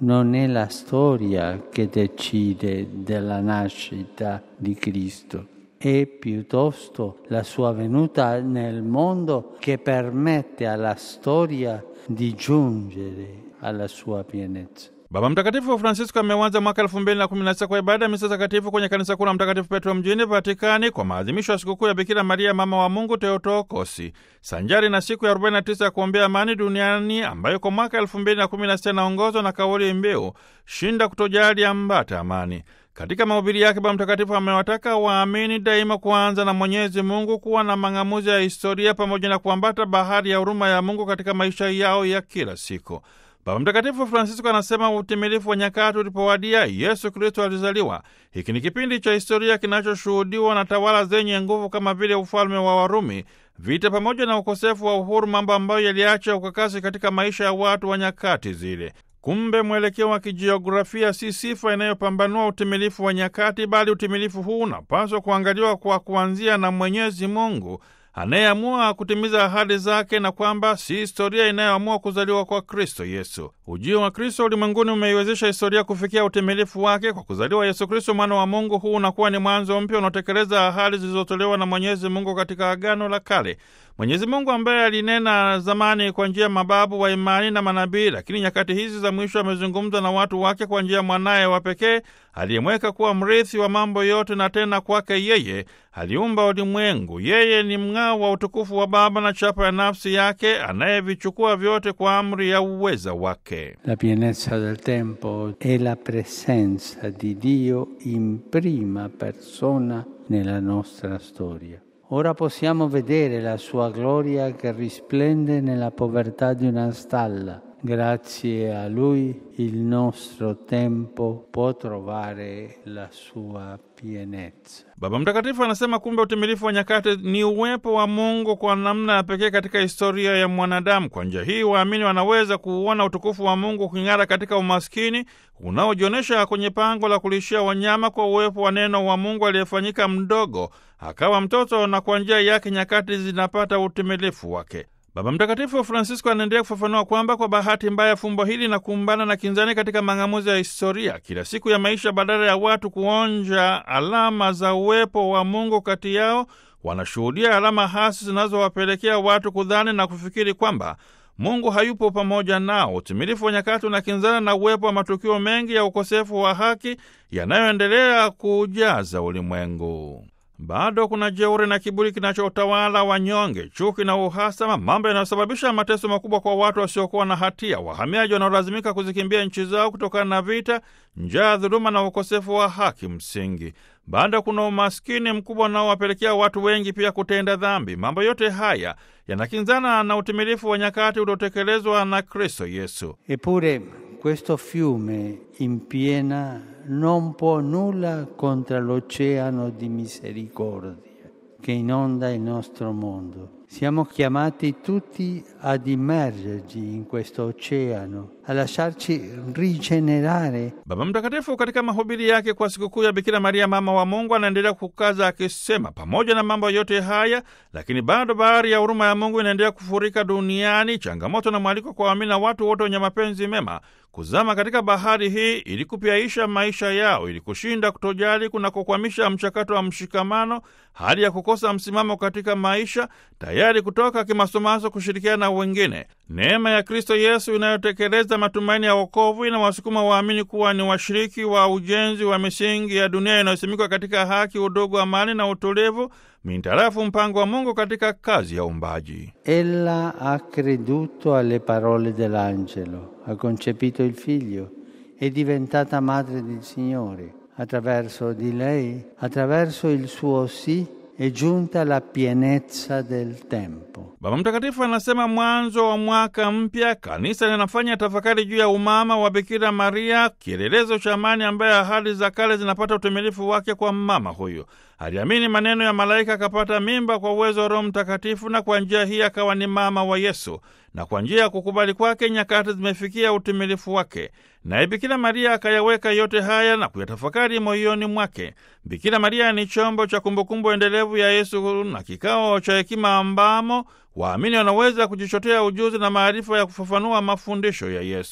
non è la storia che decide della nascita di Cristo, è piuttosto la sua venuta nel mondo che permette alla storia di giungere alla sua pienezza. Baba Mtakatifu Francisco ameanza mwaka elfu mbili na kumi na sita kwa ibada ya misa takatifu kwenye kanisa kuu la Mtakatifu Petro mjini Vatikani kwa maadhimisho ya sikukuu ya Bikira Maria mama wa Mungu Teotokosi, sanjari na siku ya 49 ya kuombea amani duniani ambayo kwa mwaka elfu mbili na kumi na sita inaongozwa na kauli mbiu shinda kutojali, ambata amani. Katika mahubiri yake Baba Mtakatifu amewataka waamini daima kuanza na Mwenyezi Mungu, kuwa na mang'amuzi ya historia pamoja na kuambata bahari ya huruma ya Mungu katika maisha yao ya kila siku. Baba Mtakatifu Francisco anasema utimilifu wa nyakati ulipowadia, Yesu Kristo alizaliwa. Hiki ni kipindi cha historia kinachoshuhudiwa na tawala zenye nguvu kama vile ufalme wa Warumi, vita pamoja na ukosefu wa uhuru, mambo ambayo yaliacha ukakasi katika maisha ya watu wa nyakati zile. Kumbe mwelekeo wa kijiografia si sifa inayopambanua utimilifu wa nyakati, bali utimilifu huu unapaswa kuangaliwa kwa kuanzia na Mwenyezi Mungu anayeamua kutimiza ahadi zake na kwamba si historia inayoamua kuzaliwa kwa Kristo Yesu. Ujio wa Kristo ulimwenguni umeiwezesha historia kufikia utimilifu wake kwa kuzaliwa Yesu Kristo, mwana wa Mungu. Huu unakuwa ni mwanzo mpya unaotekeleza ahadi zilizotolewa na Mwenyezi Mungu katika Agano la Kale. Mwenyezi Mungu ambaye alinena zamani kwa njia ya mababu wa imani na manabii, lakini nyakati hizi za mwisho amezungumza na watu wake kwa njia ya mwanaye wa pekee aliyemweka kuwa mrithi wa mambo yote, na tena kwake yeye aliumba ulimwengu. Yeye ni mng'ao wa utukufu wa Baba na chapa ya nafsi yake, anayevichukua vyote kwa amri ya uweza wake. La pienezza del tempo è la presenza di Dio in prima persona nella nostra storia. Ora possiamo vedere la sua gloria che risplende nella povertà di una stalla. Grazie a Lui il nostro tempo può trovare la sua pienezza. Baba Mtakatifu anasema kumbe utimilifu wa nyakati ni uwepo wa Mungu kwa namna ya pekee katika historia ya mwanadamu. Kwa njia hii waamini wanaweza kuuona utukufu wa Mungu uking'ara katika umaskini unaojionyesha kwenye pango la kulishia wanyama, kwa uwepo wa neno wa Mungu aliyefanyika mdogo akawa mtoto, na kwa njia yake nyakati zinapata utimilifu wake. Baba Mtakatifu Francisco anaendelea kufafanua kwamba kwa bahati mbaya fumbo hili na kumbana na kinzani katika mang'amuzi ya historia kila siku ya maisha, badala ya watu kuonja alama za uwepo wa Mungu kati yao, wanashuhudia alama hasi zinazowapelekea watu kudhani na kufikiri kwamba Mungu hayupo pamoja nao. Utimilifu wa nyakati unakinzana na uwepo wa matukio mengi ya ukosefu wa haki yanayoendelea kuujaza ulimwengu. Bado kuna jeuri na kiburi kinachotawala wanyonge, chuki na uhasama, mambo yanayosababisha mateso makubwa kwa watu wasiokuwa na hatia, wahamiaji wanaolazimika kuzikimbia nchi zao kutokana na vita, njaa, dhuluma na ukosefu wa haki msingi. Bado kuna umaskini mkubwa unaowapelekea watu wengi pia kutenda dhambi. Mambo yote haya yanakinzana na utimilifu wa nyakati uliotekelezwa na Kristo Yesu. Eppure questo fiume in piena non può nulla contro l'oceano di misericordia che inonda il nostro mondo. Siamo chiamati tutti ad immergerci in questo oceano, a lasciarci rigenerare. Baba Mtakatifu katika mahubiri yake kwa sikukuu ya Bikira Maria mama wa Mungu anaendelea kukaza akisema, pamoja na mambo yote haya, lakini bado bahari ya huruma ya Mungu inaendelea kufurika duniani, changamoto na mwaliko kwa waamini na watu wote wenye mapenzi mema kuzama katika bahari hii ili kupyaisha maisha yao, ili kushinda kutojali kunakokwamisha mchakato wa mshikamano, hali ya kukosa msimamo katika maisha, tayari kutoka kimasomaso kushirikiana na wengine. Neema ya Kristo Yesu inayotekeleza matumaini ya wokovu inawasukuma waamini kuwa ni washiriki wa ujenzi wa misingi ya dunia inayosimikwa katika haki, udugu, amani na utulivu, mintarafu mpango wa Mungu katika kazi ya uumbaji. Ella ha creduto alle parole dell'angelo, ha concepito il figlio, è diventata madre del Signore. Attraverso di lei, attraverso il suo sì, è giunta la pienezza del tempo. Baba Mtakatifu anasema mwanzo wa mwaka mpya, kanisa linafanya tafakari juu ya umama wa Bikira Maria, kielelezo cha amani, ambaye ahadi za kale zinapata utimilifu wake kwa mama huyu. Aliamini maneno ya malaika, akapata mimba kwa uwezo wa Roho Mtakatifu, na kwa njia hii akawa ni mama wa Yesu, na kwa njia ya kukubali kwake nyakati zimefikia utimilifu wake. Naye Bikira Maria akayaweka yote haya na kuyatafakari moyoni mwake. Bikira Maria ni chombo cha kumbukumbu endelevu ya Yesu na kikao cha hekima ambamo waamini wanaweza kujichotea ujuzi na maarifa ya kufafanua mafundisho ya Yesu.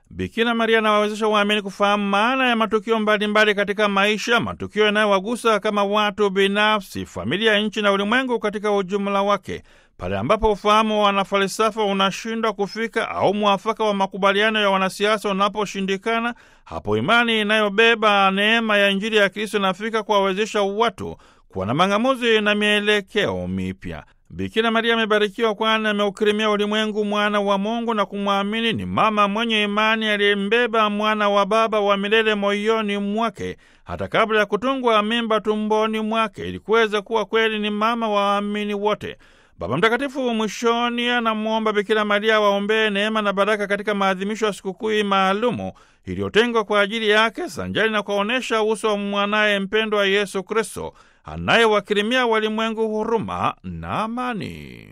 Bikira Maria anawawezesha waamini kufahamu maana ya matukio mbalimbali katika maisha, matukio yanayowagusa kama watu binafsi, familia, nchi na ulimwengu katika ujumla wake. Pale ambapo ufahamu wa wanafalsafa unashindwa kufika au mwafaka wa makubaliano ya wanasiasa unaposhindikana, hapo imani inayobeba neema ya Injili ya Kristo inafika kuwawezesha watu kuwa na mang'amuzi na mielekeo mipya. Bikira Maria amebarikiwa kwani ameukirimia ulimwengu mwana wa Mungu na kumwamini. Ni mama mwenye imani aliyembeba mwana wa Baba wa milele moyoni mwake hata kabla ya kutungwa mimba tumboni mwake, ili kuweza kuwa kweli ni mama wa waamini wote. Baba Mtakatifu mwishoni anamwomba Bikira Maria waombee neema na baraka katika maadhimisho ya sikukuu hii maalumu iliyotengwa kwa ajili yake, sanjari na kuwaonyesha uso wa mwanaye mpendwa Yesu Kristo anayewakirimia walimwengu huruma na amani.